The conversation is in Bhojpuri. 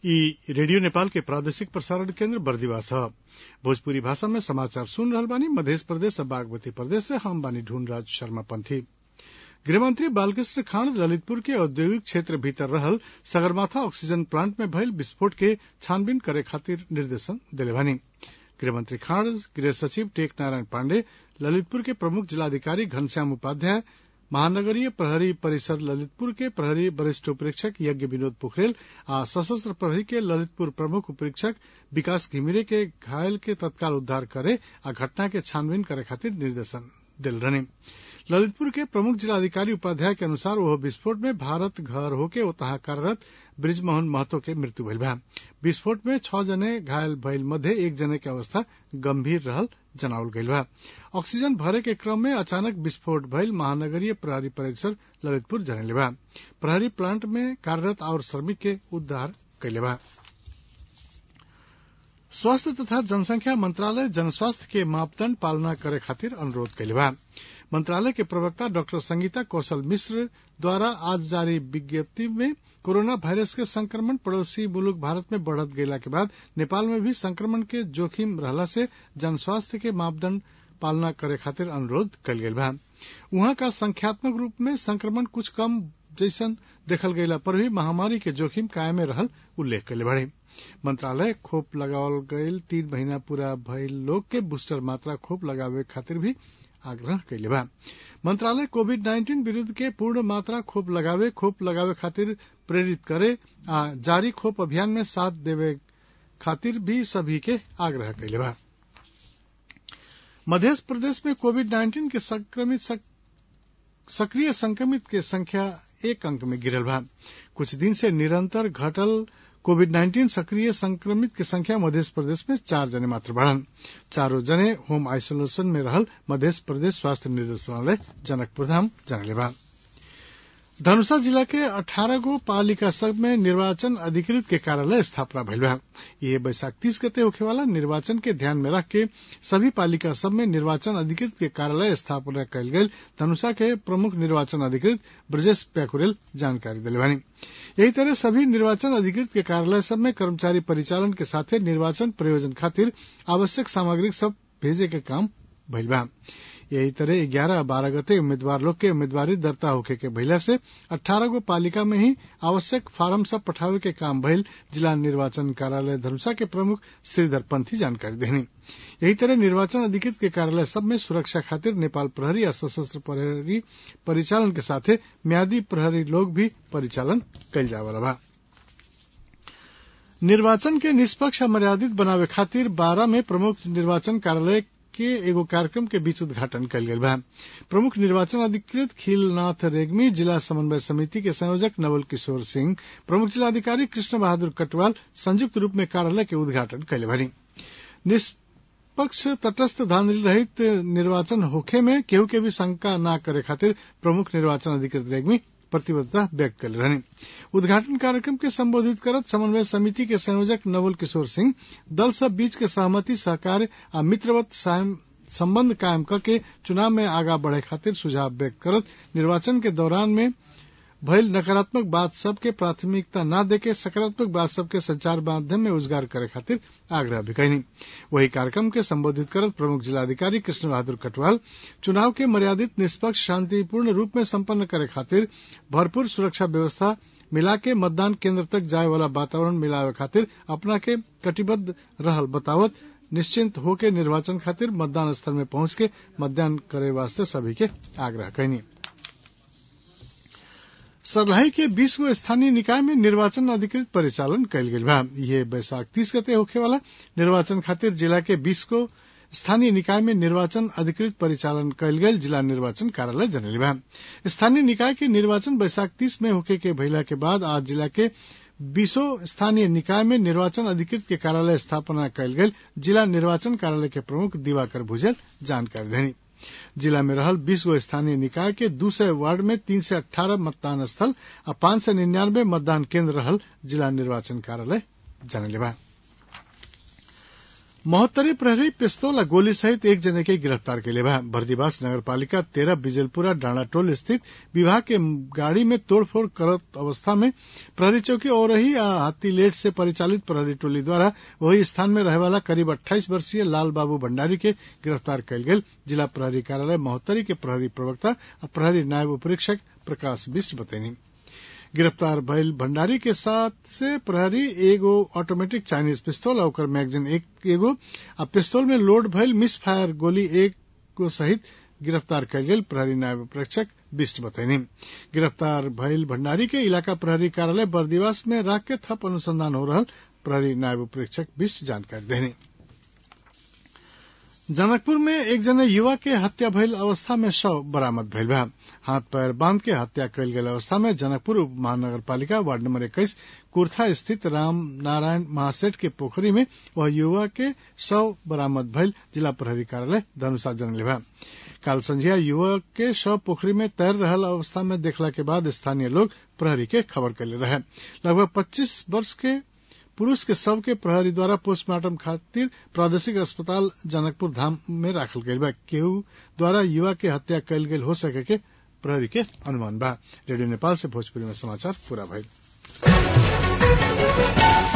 ई रेडियो नेपाल के प्रादेशिक प्रसारण केन्द्र बर्दिवा छ भोजपुरी भाषा में समाचार सुन रहल बानी मध्य प्रदेश और बागमती प्रदेश से हम बानी ढूंढराज शर्मा पंथी गृहमंत्री बालकृष्ण खांड ललितपुर के औद्योगिक क्षेत्र भीतर रहल सगरमाथा ऑक्सीजन प्लांट में भइल विस्फोट के छानबीन करे खातिर निर्देशन देले बानी गृहमंत्री खांड गृह सचिव टेक नारायण पांडे ललितपुर के प्रमुख जिलाधिकारी घनश्याम उपाध्याय महानगरीय प्रहरी परिसर ललितपुर के प्रहरी वरिष्ठ उपरीक्षक यज्ञ विनोद पोखरेल आ सशस्त्र प्रहरी के ललितपुर प्रमुख उपरीक्षक विकास घिमिरे के घायल के तत्काल उद्धार करे आ घटना के छानबीन करे खातिर निर्देशन दिल रहने ललितपुर के प्रमुख जिलाधिकारी उपाध्याय के अनुसार वह विस्फोट में भारत घर होके ओतहा कार्यरत ब्रिजमोहन महतो के मृत्यु भइल बा विस्फोट में छह जने घायल भइल मध्य एक जने के अवस्था गंभीर रहल जनावल गइल बा ऑक्सीजन भरे के क्रम में अचानक विस्फोट भइल महानगरीय प्रहरी परिसर ललितपुर जनले बा प्रहरी प्लांट में कार्यरत और श्रमिक के उद्धार कैले बा स्वास्थ्य तथा जनसंख्या मंत्रालय जनस्वास्थ्य के मापदण्ड पालना करे खातिर अनुरोध कैले बा मंत्रालय के प्रवक्ता डॉक्टर संगीता कौशल मिश्र द्वारा आज जारी विज्ञप्ति में कोरोना वायरस के संक्रमण पड़ोसी मुल्क भारत में बढ़त गयला के बाद नेपाल में भी संक्रमण के जोखिम रहला से जनस्वास्थ्य के मापदण्ड पालना करे खातिर अनुरोध कल गयल बा उहाँ का संख्यात्मक रूप में संक्रमण कुछ कम जैसन देखल गयला पर भी महामारी के जोखिम कायमे रहल उल्लेख कैले बड़े मंत्रालय खोप लगावल गयल तीन महीना पूरा भइल लोग के बूस्टर मात्रा खोप लगावे खातिर भी आग्रह कैले बा मंत्रालय कोविड नाइन्टीन विरूद्ध के पूर्ण मात्रा खोप लगावे खोप लगावे खातिर प्रेरित करे आ जारी खोप अभियान में साथ देवे खातिर भी सभी के आग्रह कैले बा मध्य प्रदेश में कोविड नाइन्टीन के संक्रमित सक्रिय संक्रमित के संख्या एक अंक में गिरल बा कुछ दिन से निरंतर घटल कोविड नाइन्टीन सक्रिय संक्रमित के संख्या मध्य प्रदेश में चार जने मात्र बढ़न चारों जने होम आइसोलेशन में रहल मध्य प्रदेश स्वास्थ्य निर्देशालय जनकपुर धाम जनले बा धनुषा जिला के अठारह गो पालिका सब में निर्वाचन अधिकृत के कार्यालय स्थापना भइल बा ये बैसाख तीस गते होखे वाला निर्वाचन के ध्यान में रख के सभी पालिका सब में निर्वाचन अधिकृत के कार्यालय स्थापना कयल गयल धनुषा के प्रमुख निर्वाचन अधिकृत ब्रजेश प्याकुरेल जानकारी दिले बानी यही तरह सभी निर्वाचन अधिकृत के कार्यालय सब में कर्मचारी परिचालन के साथे निर्वाचन प्रयोजन खातिर आवश्यक सामग्री सब भेजे के काम भइल बा यही तरह ग्यारह बारह गते उम्मीदवार लोग के उम्मीदवारी दर्ता होखे के भइला से अठारह गो पालिका में ही आवश्यक फार्म सब पठावे के काम भइल जिला निर्वाचन कार्यालय धनुषा के प्रमुख श्रीधर पंथी जानकारी देनी यही तरह निर्वाचन अधिकृत के कार्यालय सब में सुरक्षा खातिर नेपाल प्रहरी या सशस्त्र प्रहरी परिचालन के साथे म्यादी प्रहरी लोग भी परिचालन कयल जावला बा निर्वाचन के निष्पक्ष मर्यादित बनावे खातिर बारह में प्रमुख निर्वाचन कार्यालय के एगो कार्यक्रम के बीच उद्घाटन कयल गेल बा प्रमुख निर्वाचन अधिकृत खिलनाथ रेग्मी जिला समन्वय समिति के संयोजक नवल किशोर सिंह प्रमुख जिलाधिकारी कृष्ण बहादुर कटवाल संयुक्त रूप में कार्यालय के उद्घाटन कयले भरी निष्पक्ष तटस्थ धांधली रहित निर्वाचन होखे में केहू के भी शंका न करे खातिर प्रमुख निर्वाचन अधिकृत रेग्मी प्रतिबद्धता व्यक्त कर रहनी उद्घाटन कार्यक्रम के संबोधित करत समन्वय समिति के संयोजक नवल किशोर सिंह दल सब बीच के सहमति सहकार आ मित्रवत संबंध कायम करके चुनाव में आगा बढ़े खातिर सुझाव व्यक्त करत निर्वाचन के दौरान में भइल नकारात्मक बात सबके प्राथमिकता न देके सकारात्मक बात सबके संचार माध्यम में उजगार करे खातिर आग्रह भी कैनी वही कार्यक्रम के संबोधित करत प्रमुख जिलाधिकारी कृष्ण बहादुर कटवाल चुनाव के मर्यादित निष्पक्ष शांतिपूर्ण रूप में संपन्न करे खातिर भरपूर सुरक्षा व्यवस्था मिला के मतदान केंद्र तक जाए वाला वातावरण मिलावे खातिर अपना के कटिबद्ध रहल बतावत निश्चिंत होके निर्वाचन खातिर मतदान स्थल में पहुंच के मतदान करे वास्ते सभी के आग्रह कैनी सरलाही के बीस गो स्थानीय निकाय में निर्वाचन अधिकृत परिचालन कयल गेल बा ये बैसाख तीस गते होखे वाला निर्वाचन खातिर जिला के बीस गो स्थानीय निकाय में निर्वाचन अधिकृत परिचालन कयल गेल जिला निर्वाचन कार्यालय जनले बा स्थानीय निकाय के निर्वाचन बैसाख तीस में होखे के भइला के बाद आज जिला के बीसों स्थानीय निकाय में निर्वाचन अधिकृत के कार्यालय स्थापना कयल गेल जिला निर्वाचन कार्यालय के प्रमुख दिवाकर भुजल जानकारी देनी जिला में रहल बीस गो स्थानीय निकाय के दू सय वार्ड में तीन सय अठारह मतदान स्थल आ पांच सय निन्यानबे मतदान केन्द्र रहल जिला निर्वाचन कार्यालय जनले बा महोत्तरी प्रहरी पिस्तौल आ गोली सहित एक जने के गिरफ्तार कैले बा बर्दीवास नगर पालिका तेरह बिजलपुरा डांडा टोल स्थित विभाग के गाड़ी में तोड़फोड़ करत अवस्था में प्रहरी चौकी औरही आ हाथीलेट से परिचालित प्रहरी टोली द्वारा वही स्थान में रहे वाला करीब अट्ठाईस वर्षीय लाल बाबू भंडारी के गिरफ्तार कैल गेल जिला प्रहरी कार्यालय महोत्तरी के प्रहरी प्रवक्ता आ प्रहरी नायब उपरीक्षक प्रकाश बिष्ट बतैनी गिरफ्तार भइल भंडारी के साथ से प्रहरी एगो ऑटोमेटिक चाइनीज पिस्तौल और ओकर मैगजीन एक एगो आ पिस्तौल में लोड भइल मिस फायर गोली एक को सहित गिरफ्तार कयल गेल प्रहरी नायब प्रेक्षक बिष्ट बतैनी गिरफ्तार भइल भंडारी के इलाका प्रहरी कार्यालय बर्दिवास में राख के थप अनुसंधान हो रहल प्रहरी नायब प्रेक्षक बिष्ट जानकारी देनी जनकपुर में एक जने युवा के हत्या भइल अवस्था में शव बरामद भइल बा हाथ पैर बांध के हत्या कयल गेल अवस्था में जनकपुर उप महानगर पालिका वार्ड नंबर इक्कीस कुर्था स्थित राम नारायण महासेठ के पोखरी में वह युवा के शव बरामद भइल जिला प्रहरी कार्यालय धनुषा जनले बा काल संझिया युवक के शव पोखरी में तैर रहल अवस्था में देखला के बाद स्थानीय लोग प्रहरी के खबर कैले रहे लगभग पच्चीस वर्ष के पुरुष के शव के प्रहरी द्वारा पोस्टमार्टम खातिर प्रादेशिक अस्पताल जनकपुर धाम में राखल गईल बा केहू द्वारा युवा के हत्या कयल गेल हो सके के प्रहरी के अनुमान बा रेडियो नेपाल से भोजपुरी में समाचार पूरा भइल